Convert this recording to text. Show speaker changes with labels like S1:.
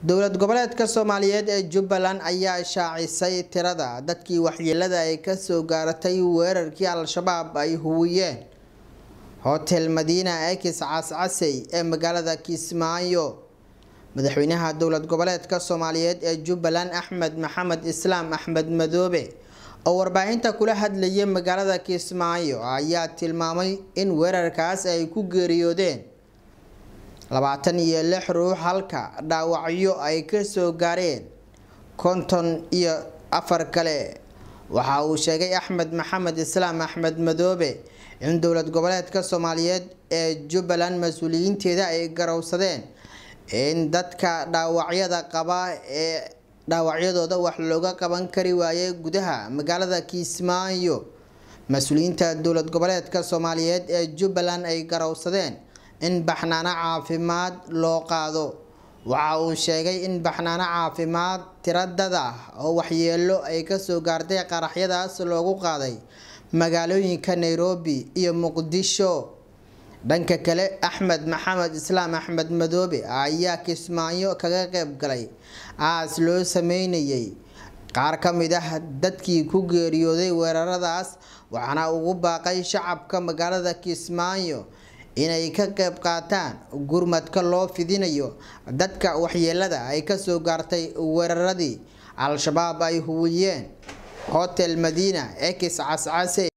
S1: dowlad goboleedka soomaaliyeed ee jubbaland ayaa shaacisay tirada dadkii waxyeelada ay kasoo gaaratay weerarkii al-shabaab ay huwiyeen hotel madiina ekis cascasey ee magaalada kismaayo madaxweynaha dowlad goboleedka soomaaliyeed ee jubbaland axmed maxamed islaam axmed madoobe oo warbaahinta kula hadlayay magaalada kismaayo ayaa tilmaamay in weerarkaas ay ku geeriyoodeen labaatan iyo lix ruux halka dhaawacyo ay kasoo gaareen konton iyo afar kale waxa uu sheegay axmed maxamed islaam axmed madoobe in dowlad goboleedka soomaaliyeed ee jubbaland mas-uuliyiinteeda ay garowsadeen in dadka dhaawacyada qaba ee dhaawacyadooda wax looga qaban kari waayay gudaha magaalada kismaayo mas-uuliyiinta dowlad goboleedka soomaaliyeed ee jubbaland ay garowsadeen in baxnaano caafimaad loo qaado waxa uu sheegay in baxnaano caafimaad tiradada oo waxyeelo ay kasoo gaartay qaraxyadaas loogu qaaday magaalooyinka nairobi iyo muqdisho dhanka kale axmed maxamed islaam axmed madoobe ayaa kismaayo kaga qeyb galay aas loo sameynayay qaar ka mid ah dadkii ku geeriyooday weeraradaas waxaana ugu baaqay shacabka magaalada kismaayo inay ka qeyb qaataan gurmadka loo fidinayo dadka waxyeelada ay kasoo gaartay weeraradii al-shabaab ay huwiyeen hotel madiina ekis cascase